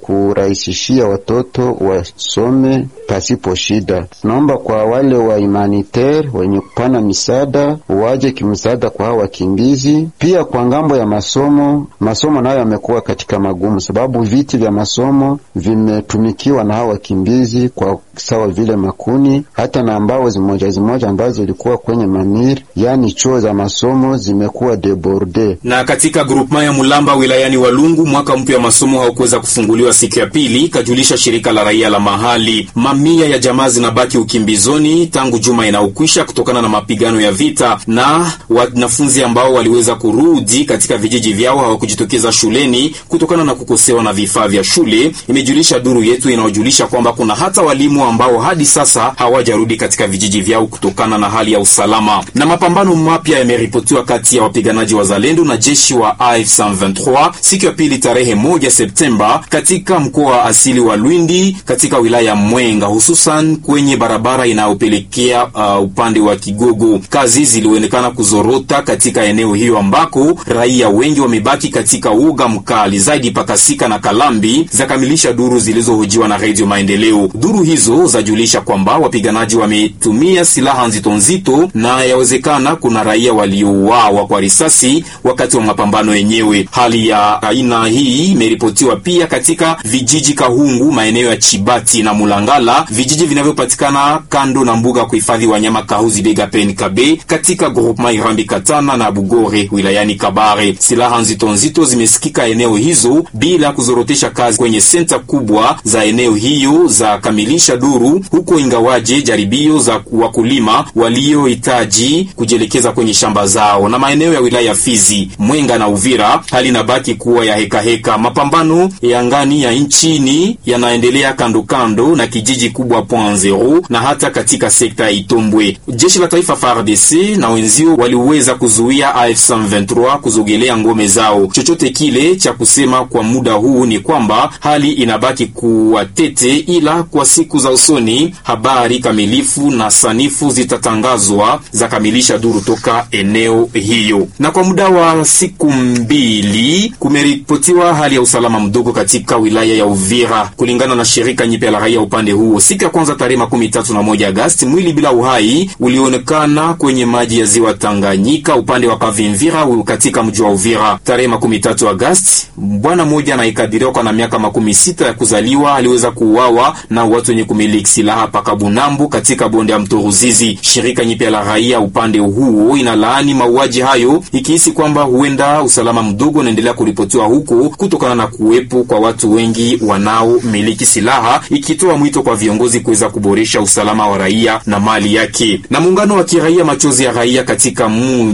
kurahisishia watoto wasome pasipo shida. Naomba kwa wale wa humanitaire wenye kupana misaada waje kimsaada kwa hao wakimbizi. Pia kwa ngambo ya masomo, masomo nayo yamekuwa katika magumu, sababu viti vya masomo vimetumikiwa na hao wakimbizi kwa sawa vile makuni, hata na ambao zimoja zimoja ambazo zilikuwa kwenye mamir, yani chuo za masomo zimekuwa deborde. Na katika grupema ya Mulamba wilayani Walungu, mwaka mpya wa masomo haukuweza kufunguliwa siku ya pili, kajulisha shirika la raia la mahali. Mamia ya jamaa zinabaki ukimbizoni tangu juma inaokwisha kutokana na mapigano ya vita, na wanafunzi ambao waliweza kurudi katika vijiji vyao hawakujitokeza shuleni kutokana na kukosewa na vifaa vya shule, imejulisha duru yetu inayojulisha kwamba kuna hata walimu ambao hadi sasa hawajarudi katika vijiji vyao kutokana na hali ya usalama. Na mapambano mapya yameripotiwa kati ya wapiganaji wa Zalendo na jeshi wa AFC M23 siku ya pili tarehe moja Septemba katika mkoa wa asili wa Lwindi katika wilaya ya Mwenga, hususan kwenye barabara inayopelekea uh, upande wa Kigogo. Kazi zilionekana kuzorota katika eneo hiyo ambako raia wengi wamebaki katika uga mkali zaidi. Pakasika na Kalambi zakamilisha duru zilizohojiwa na Redio Maendeleo. Duru hizo zajulisha kwamba wapiganaji wametumia silaha nzito nzito na yawezekana kuna raia waliouawa kwa risasi wakati wa mapambano yenyewe. Hali ya aina hii imeripotiwa pia katika vijiji Kahungu, maeneo ya Chibati na Mulangala, vijiji vinavyopatikana kando na mbuga ya kuhifadhi wanyama Kahuzi Biega Pen Kabe katika groupema Irambi Katana na Bugore wilayani Kabare. Silaha nzito nzito zimesikika eneo hizo bila kuzorotesha kazi kwenye senta kubwa za eneo hiyo za kamilisha duru huko, ingawaje jaribio za wakulima waliohitaji kujielekeza kwenye shamba zao na maeneo ya wilaya ya Fizi, Mwenga na Uvira, hali inabaki kuwa ya hekaheka heka. Mapambano ya ngani ya nchini yanaendelea kando kando na kijiji kubwa Point Zero na hata katika sekta ya Itombwe. Jeshi la taifa FARDC na wenzio waliweza kuzuia AFC M23 kuzogelea ngome zao. Chochote kile cha kusema kwa muda huu ni kwamba hali inabaki kuwa tete, ila kwa siku za usoni habari kamilifu na sanifu zitatangazwa za kamilisha duru toka eneo hiyo. Na kwa muda wa siku mbili kumeripotiwa hali ya usalama mdogo katika wilaya ya Uvira kulingana na shirika nyipya la raia upande huo. Siku ya kwanza tarehe makumi tatu na moja Agasti, mwili bila uhai ulionekana kwenye maji ya ziwa Tanganyika upande wa Kavimvira katika mji wa Uvira. Tarehe makumi tatu Agasti, bwana mmoja anayekadiriwa kwa na miaka makumi sita ya kuzaliwa aliweza kuuawa na watu wenye kumiliki silaha paka Bunambu katika bonde ya mto Ruzizi. Shirika nyipya la raia upande huo inalaani mauaji hayo ikihisi kwamba huenda usalama mdogo unaendelea kuripotiwa huko kutokana na kuwepo kwa watu wengi wanaomiliki silaha, ikitoa mwito kwa viongozi kuweza kuboresha usalama wa raia na mali yake. Na muungano wa kiraia machozi ya raia katika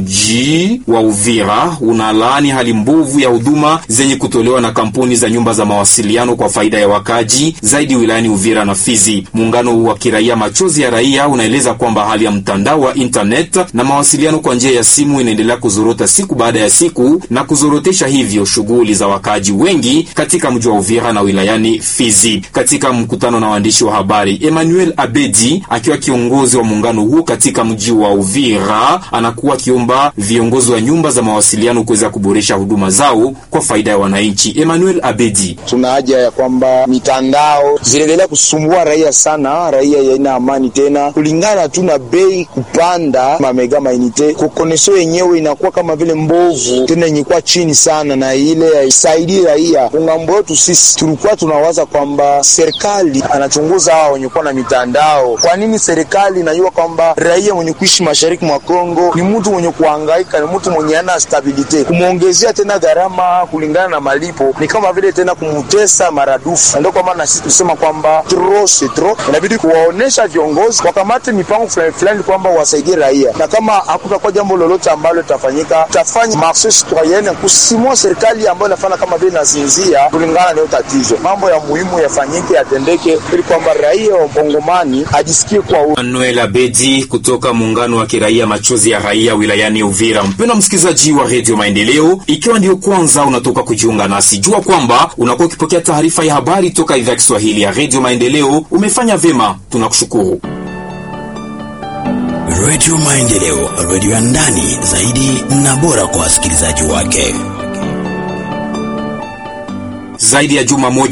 mji wa Uvira unalaani hali mbovu ya huduma zenye kutolewa na kampuni za nyumba za mawasiliano kwa faida ya wakaji zaidi wilayani Uvira na Fizi. Muungano wa kiraia machozi ya raia unaeleza kwamba hali ya mtandao wa internet na mawasiliano kwa njia ya simu inaendelea kuzorota siku baada ya siku na kuzorotesha hivyo shughuli za wakaji wengi katika mji wa Uvira na wilayani Fizi. Katika mkutano na waandishi wa habari, Emmanuel Abedi akiwa kiongozi wa muungano huo katika mji wa Uvira anakuwa akiomba viongozi wa nyumba za mawasiliano kuweza kuboresha huduma zao kwa faida ya wananchi. Emmanuel Abedi: tuna haja ya kwamba mitandao zinaendelea kusumbua raia sana, raia yaina amani tena, kulingana tu na bei kupanda mamega mainite kokoneso yenyewe inakuwa kama vile mbovu tena yenye chini sana, na ile haisaidii raia. Kungambo yetu sisi tulikuwa tunawaza kwamba serikali anachunguza hao wenye kuwa na mitandao. Kwa nini serikali inajua kwamba raia mwenye kuishi mashariki mwa Kongo ni mtu mwenye kuhangaika, ni mtu mwenye ana stabilite, kumwongezea tena gharama kulingana na malipo ni kama vile tena kumutesa maradufu. Ndio kwa maana sisi tusema kwamba tro se tro, inabidi kuwaonesha viongozi wakamate mipango fulani fulani kwamba wasaidie raia, na kama hakutakuwa jambo lolote ambalo litafanyika, tutafanya marche citoyenne kusimua serikali ambayo inafanya kama vile nazinzia kulingana na hiyo tatizo. Mambo ya muhimu yafanyike, yatendeke, ili kwamba raia wa Kongomani ajisikie kwa huru. Manuel Abedi kutoka muungano wa kiraia machozi ya raia wilayani Uvira. Mpendwa msikilizaji wa redio Maendeleo, ikiwa ndio kwanza unatoka kujiunga nasi, jua kwamba unakuwa ukipokea taarifa ya habari toka idhaa ya Kiswahili ya redio Maendeleo. Umefanya vyema, tunakushukuru. Redio Maendeleo, redio ya ndani zaidi na bora kwa wasikilizaji wake. Zaidi ya juma moja